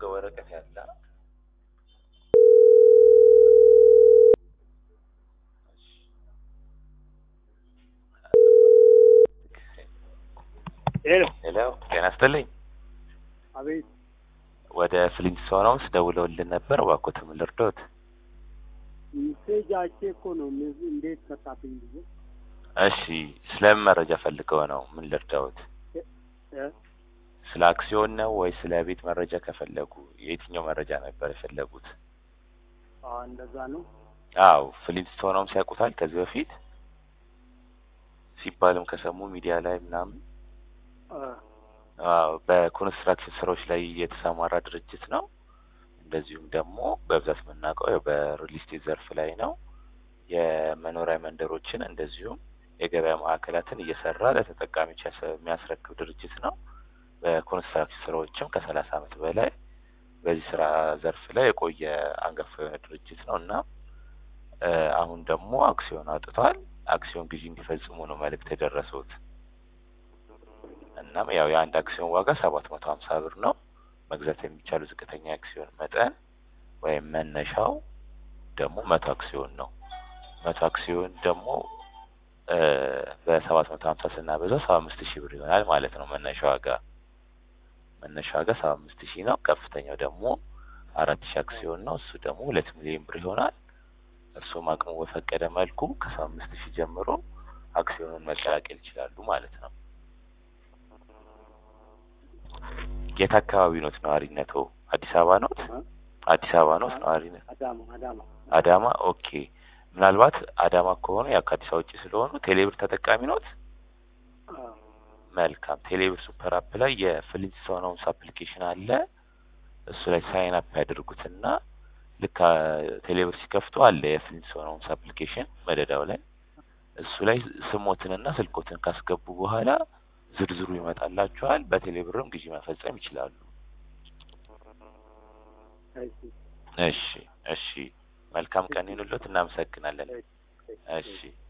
ጋር ወረቀት ያለ ሄሎ ሄሎ ጤና ይስጥልኝ። አቤት ወደ ፍሊንስቶን ሆምስ ደውለውልን ነበር። እባክዎት ምን ልርዶት? ሜሴጅ አይቼ እኮ ነው እነዚህ እንዴት መጣብኝ ብዬ እሺ ስለምን መረጃ ፈልገው ነው? ምን ልርዳዎት? እ? ስለ አክሲዮን ነው ወይ ስለ ቤት መረጃ ከፈለጉ የትኛው መረጃ ነበር የፈለጉት? አዎ እንደዛ ነው አዎ ፍሊንስቶን ሆምስ ያውቁታል? ከዚህ በፊት ሲባልም ከሰሙ ሚዲያ ላይ ምናምን እ፣ አዎ በኮንስትራክሽን ስራዎች ላይ የተሰማራ ድርጅት ነው። እንደዚሁም ደግሞ በብዛት የምናውቀው ያው በሪል ስቴት ዘርፍ ላይ ነው። የመኖሪያ መንደሮችን እንደዚሁም የገበያ ማዕከላትን እየሰራ ለተጠቃሚዎች ያሰ- የሚያስረክብ ድርጅት ነው። በኮንስትራክሽን ስራዎችም ከሰላሳ ዓመት በላይ በዚህ ስራ ዘርፍ ላይ የቆየ አንጋፋ የሆነ ድርጅት ነው እና እ፣ አሁን ደግሞ አክሲዮን አውጥቷል። አክሲዮን ግዢ እንዲፈጽሙ ነው መልእክት የደረሱት። እናም ያው የአንድ አክሲዮን ዋጋ ሰባት መቶ ሀምሳ ብር ነው። መግዛት የሚቻሉ ዝቅተኛ አክሲዮን መጠን ወይም መነሻው ደግሞ መቶ አክሲዮን ነው። መቶ አክሲዮን ደግሞ እ፣ በሰባት መቶ ሀምሳ ስናበዛው ሰባ አምስት ሺህ ብር ይሆናል ማለት ነው። መነሻ ዋጋ መነሻ ዋጋ ሰባ አምስት ሺህ ነው። ከፍተኛው ደግሞ አራት ሺህ አክሲዮን ነው። እሱ ደግሞ ሁለት ሚሊዮን ብር ይሆናል። እርስዎም አቅሙ በፈቀደ መልኩ ከሰባ አምስት ሺህ ጀምሮ አክሲዮኑን መቀላቀል ይችላሉ ማለት ነው። የት አካባቢ ኖት ነዋሪነቶ? አዲስ አበባ ኖት? እ? አዲስ አበባ ኖት ነዋሪነት? አዳማ አዳማ አዳማ። ኦኬ። ምናልባት አዳማ ከሆነ ያው ከአዲስ አበባ ውጭ ስለሆኑ ቴሌብር ተጠቃሚ ኖት? አዎ መልካም። ቴሌብር ሱፐር አፕ ላይ የፍሊንስቶን ሆምስ አፕሊኬሽን አለ። እሱ ላይ ሳይን አፕ ያደርጉትና ልክ አ፣ ቴሌብር ሲከፍቱ አለ የፍሊንስቶን ሆምስ አፕሊኬሽን መደዳው ላይ እሱ ላይ ስሞትንና ስልኮትን ካስገቡ በኋላ ዝርዝሩ ይመጣላችኋል። በቴሌብርም ግዢ መፈጸም ይችላሉ። እሺ እሺ፣ እሺ። መልካም ቀን ይሁንልዎት። እናመሰግናለን። እሺ